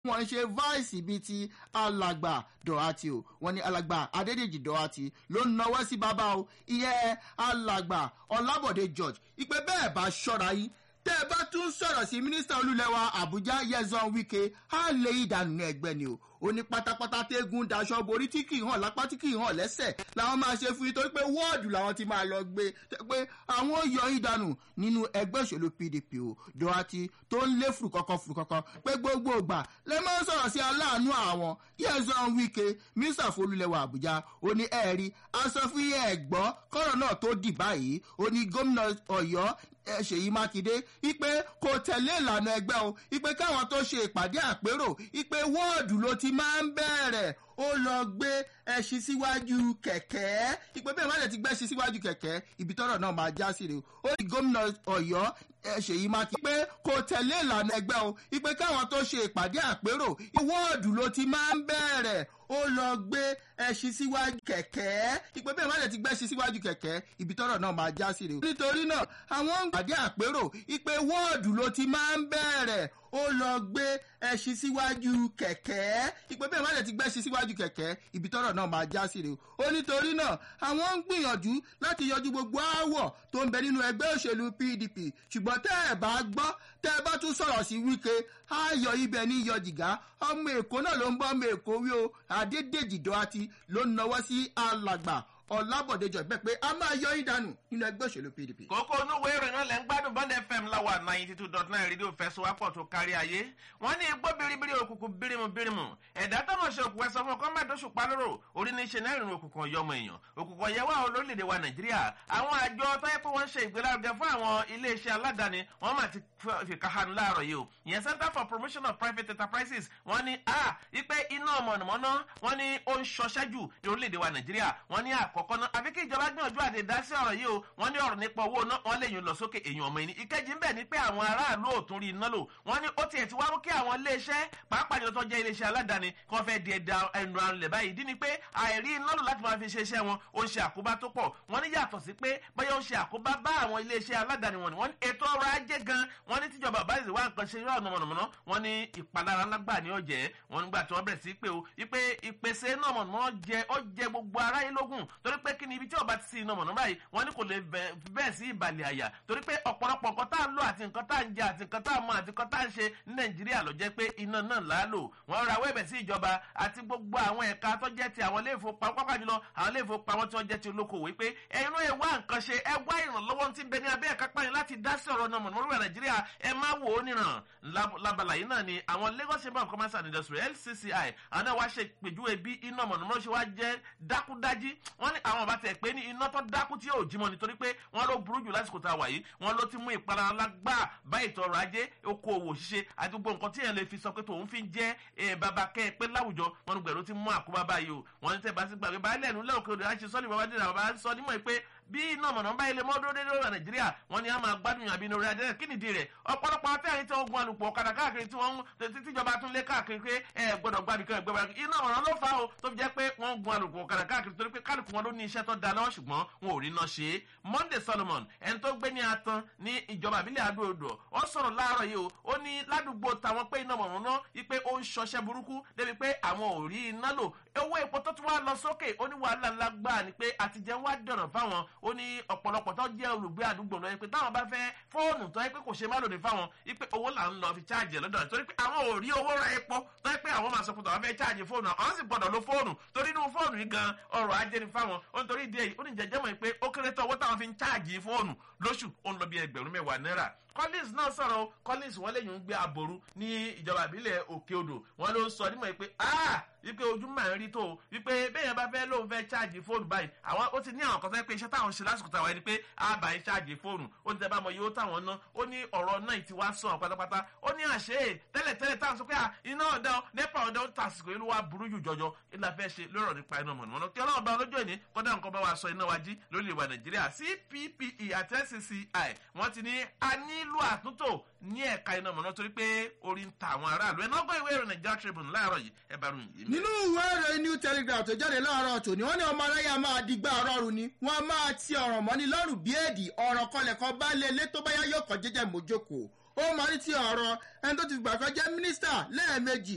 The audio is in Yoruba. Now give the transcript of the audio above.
wọ́n ń ṣe vice bíi ti alàgbà dọ̀hátì o wọ́n ní alàgbà adédèjì dọ̀hátì ló ń nawọ́ sí bàbá o ìyẹn alàgbà ọlábọ̀dé george ìpè bẹ́ẹ̀ bá ṣọ́ra yín tẹ́ ẹ bá tún sọ̀rọ̀ sí mínísítà olúlẹ̀wà àbújá yẹzan wike á lè ìdànù ní ẹgbẹ́ ni o ó ní pátápátá tẹ́gùn daṣọ borí tí kì í hàn lápá tí kì í hàn lẹ́sẹ̀ làwọn máa ṣe fún yín torí pé wọ́ọ̀dù làwọn ti máa lọ gbé pé àwọn ò yọ ìdànù nínú ẹgbẹ́ òṣèlú pdp o dọ́wátì tó ń lé fùrùkọ́kọ́ fùrùkọ́kọ́ pé gbogbo ìgbà lè máa ń sọ̀rọ̀ sí aláàánú àwọn yẹzan wike mínísítà folúlẹ̀wà àbújá ó ní ẹ̀rí aṣọ fún yẹ ẹ̀gbọ́ kọ́rọ̀ náà tó dì báyìí ó ní gómìnà ọ̀yọ́ ṣèyí mákindé ipe kò tẹ̀lé ìlànà ẹgbẹ́ o ipe káwọn tó ṣe ìpàdé àpérò ipe wọ́ọ̀dù ló ti máa ń bẹ̀rẹ̀ ó lọ gbé ẹṣin síwájú kẹ̀kẹ́ ipe bẹ́ẹ̀ má lè ti gbẹ́ṣin síwájú kẹ̀kẹ́ ibi tọ́rọ̀ náà máa já sí rè o ó ní gómìnà ọ̀yọ́ ṣèyí mákindé pé kò tẹ̀lé ìlànà ẹgbẹ́ o ipe káwọn tó ṣe ìpàdé àpérò wọ́ọ̀dù ló ti máa ń bẹ̀rẹ̀ ó lọ gbé ẹṣin síwájú kẹ̀kẹ́ ìpè bẹ́ẹ̀ má lè ti gbẹ́ṣin síwájú kẹ̀kẹ́ ibi tọ́rọ̀ náà máa já sí rè o. nítorí náà àwọn ń pàdé àpérò ìpè wọ́ọ̀dù ló ti máa ń bẹ̀rẹ̀ ó lọ gbé ẹṣin síwájú kẹ̀kẹ́ ìpè bẹ́ẹ̀ má lè ti gbẹ́ṣin síwájú kẹ̀kẹ́ ibi tọ́rọ̀ náà máa já sí rè o. ó nítorí náà àwọn ń gbìyànjú láti yọjú gbogbo aáwọ̀ tó ń bẹ nínú ẹgbẹ́ òṣèlú pdp ṣùgbọ́n tẹ́ ẹ̀ bá gbọ́ tẹ́ ẹ bá tún sọ̀rọ̀ sí wíkẹ́ ayọ̀ ibẹ̀ ní iyọ̀ jìgá ọmọ èkó náà ló ń bọ́ ọmọ èkó wí o adédèjì dọ́àtì ló ń nawọ́ sí alàgbà ọlábọ̀déjọ bẹ́ẹ̀ pé a máa yọ ìdánù nínú ẹgbẹ́ òṣèlú pdp. kókó onúwo ìròyìn náà lẹ́ ń gbádùn bond fm láwa ninety two dot nine rédíò fẹsowápọ̀ tó kárí ayé wọ́n ní igbó biribiri òkùnkùn birimu birimu ẹ̀dá tọ́mọ̀ ṣe òkùnkùn ẹ̀sọ́ fún ọkọ́ mẹ́tọ́sù palóró orí ní ṣe náà ìrìn òkùnkùn ọ̀yọ́mọ èèyàn òkùnkùn ọ̀yẹ́wà olórílẹ̀‐èdè wa nàìjíríà àwọn àjọ tó yẹ pé wọ́n ń ṣe ìgbélárugẹ fún àwọn iléeṣẹ́ aládàáni wọ́n máa ti fi káhánu láàárọ̀ yìí o ìyẹn center for promotion of private enterprises wọ́n ní a ipe iná mọ̀nàmọ́ná wọ́n ní ó ń ṣọṣẹ́ jù ní orílẹ̀‐èdè wa nàìjíríà wọ́n ní àkọ́kọ́ náà àfi kí ìjọba gbìyànjú àti dá sí ọ̀rọ̀ yìí o wọ́n ní ọ̀rọ̀ nípa owó náà wọ́n lè yún lọ sókè èèyàn ọmọ ẹni ìkejì ń bẹ̀ ni pé àwọn aráàlú ò tún rí iná lò wọ́n ní ó tiẹ̀ ti wá mú kí àwọn iléeṣẹ́ pàápàá jùlọ tó jẹ́ iléeṣẹ́ aládàáni kí wọ́n fẹ́ di ẹ̀dá ẹnu àrùn lẹ̀ báyìí ìdí ni pé àìrí iná lò láti máa fi ṣe iṣẹ́ wọn ó ń ṣe àkóbá tó pọ̀ wọ́n ní yàtọ̀ sí pé bóyá ó ń ṣe àkóbá bá àwọn iléeṣẹ́ aládàáni wọn ni wọ́n ní ètò ọrọ̀ ajé gan wọ́n ní tíjọba bá ìwà nǹkan ṣe yọ ọ̀nà mọ̀nàmọ́ná wọ́n ní ìpalára lágbà ní ọ̀jẹ́ wọ́n nígbà tí wọ́n bẹ̀rẹ̀ sí pé o ìpè ìpèsè náà mọ̀nàmọ́ná jẹ ó jẹ gbogbo aráyé lógún torí pé kí ni ibi tí ọba ti sí iná mọ̀nà báyìí wọ́n ní kò lè bẹ́ẹ̀ sí ìbàlẹ̀ àyà torí pé ọ̀pọ̀lọpọ̀ nǹkan tá à ń lò àti nǹkan tá à ń jẹ àti nǹkan tá à ń mọ àti nǹkan tá à ń ṣe ní nàìjíríà ló jẹ́ pé iná náà là á lò wọ́n ra wẹ́ẹ̀bẹ̀ sí ìjọba àti gbogbo àwọn ẹ̀ka tó jẹ́ ti àwọn ilé ìfowópamọ́ pápá jùlọ àwọn ilé ìfowópamọ́ tí wọ́n jẹ́ ti olókoòwò wípé ẹ̀yin ẹ̀ wá nǹkan ṣe ẹ wá ìrànlọ́wọ́ tí ń bẹ ní abẹ́ ẹ̀ka pààyàn láti dá sí ọ̀rọ̀ náà mọ̀nàmọ́lúwẹ̀ nàìjíríà ẹ má wò ó níran labala yìí náà ni àwọn lagos chamber of commerce and industry lcci àwọn náà wá ṣe pèjúwe bí iná mọ̀nàmọ́lú ṣe wá jẹ́ dákúdájí wọ́n ní àwọn ọba tẹ̀ pé ní iná tó dákú tí yóò jímọ̀ nítorí pé wọ́n ló burú jù lásìkò tá a wà yìí wọ́n ló ti mú ìpalára lágbà bá ètò ọrọ̀ ajé okòòwò ṣíṣe àti gbogbo nǹkan tí yẹn lè fi sọ pé tòun fi ń jẹ́ bàbá kẹ́ ẹ pé láwùjọ wọn ní gbẹ̀rù ti mú àkóbá báyìí o wọ́n ní tẹ̀ bá sí gbàgbé báyìí lẹ́nu lẹ́wọ̀n kí láti sọ́ni bàbá dìrà bàbá sọ nímọ̀ pé bí iná mọ̀nà bá ilé mọ́dúró dédé lọ́wọ́ nàìjíríà wọ́n ní a máa gbádùn yàn àbínú rẹ̀ adẹ́rẹ́ kí nìdí rẹ̀ ọ̀pọ̀lọpọ̀ afẹ́rin tí wọ́n gun alùpùpù ọ̀kadà káàkiri tí wọ́n tíjọba tún lé káàkiri pé ẹ gbọ́dọ̀ gbàbí kan ẹgbẹ́ iná mọ̀nà ló fà ó tó fi jẹ́ pé wọ́n gun alùpùpù ọ̀kadà káàkiri torí pé kálukú wọn ló ní iṣẹ́ tó da lọ́wọ́ ṣùgbọ́n wọn ò rí iná ṣe é monday solomon ẹni tó gbé ní atan ní ìjọba àbílẹ̀ adó-odò ó sọ̀rọ̀ láàárọ̀ yìí o ó ní ládùúgbò táwọn pé iná mọ̀nà náà wípé ó ń ṣọṣẹ́ burúkú débi pé àwọn ò rí iná lò owó epo tó tún wá lọ sókè ó ní wàhálà ńlá gbáà ni pé àtijẹ́ wá dọ̀rọ̀ fáwọn ó ní ọ̀pọ̀lọpọ̀ ọ̀pọ̀lọpọ̀ tó jẹ́ olùgbé àdúgbò lọ pé táwọn bá fẹ́ fóònù tó yẹ pé kò ṣe má lòdì fáwọn ipe owó là ń lọ fi cháàjì ẹ̀ lọ́dọ̀ torí pé àwọn ò rí owó ra epo tó yẹ pé àwọn máa sọ pé àwọn fẹ́ cháàjì fóònù àwọn sì gbọ́dọ̀ lo fóònù torí inú fóònù yìí gan ọrọ̀ ajé ni fáwọn ó ń torí ìdí èyí ó ní jẹjẹ́ mọ̀ pé ó kéré tó owó táwọn fi ń cháàjì fóònù lóṣù ó ń lọ bí ẹgbẹ̀rún mẹ́wàá náírà collins náà sọ̀rọ̀ collins wọ́n lẹ́yìn ń gbé aboru ní ìjọba ìbílẹ̀ òkè odò wọ́n ló ń sọ nímọ̀ pé ah wípé ojú máa ń rí tó wípé bẹ́ẹ̀ bá fẹ́ lóun fẹ́ ṣáàjì fóònù báyìí àwọn ó ti ní àwọn kan fẹ́ pé iṣẹ́ táwọn ṣe lásìkò táwọn ẹni pé á bá ń ṣáàjì fóònù ó ní tẹ́ bá mọ iye ó táwọn ná ó ní ọ̀rọ̀ náà ti wá sàn pátápátá ó ní àṣẹ tẹ́lẹ̀ tẹ́lẹ̀ táwọn sọ pé iná ọ̀dà nípa ọ̀dà ó tàsìkò ìlú wa burú jù jọjọ ìlà fẹ́ ṣe lórọ̀ nípa iná mọ̀nàmọ́ná kí ọlọ́run bá ọlọ́jọ́ ìní kọ́dà nǹkan bá wa sọ iná wa jí lórí ìwà nàìjíríà cppe àti ncci wọ́n ti ní a nílò àtúntò ní ẹ̀ka iná mọ̀nà torí pé orí ń ta àwọn aráàlú ẹ̀ náà gbọ́ ìwé ìròyìn Nigeria Tribune láàárọ̀ yìí ẹ bá ròyìn yìí. nínú ìwé ìròyìn new telegraph tó jáde láàárọ̀ tòní wọ́n ní ọmọ aráyà máa digbá ọ̀rọ̀rùn ni wọ́n máa ti ọ̀ràn mọ́ni lọ́rùn bí èdè ọ̀ràn kọlẹ̀kọ́ bá lé ilé tó bá yá yóò kọ́ jẹ́jẹ́ mójókòó ó máa ní ti ọ̀rọ̀ ẹni tó ti gbà kan jẹ́ mínísítà lẹ́ẹ̀mejì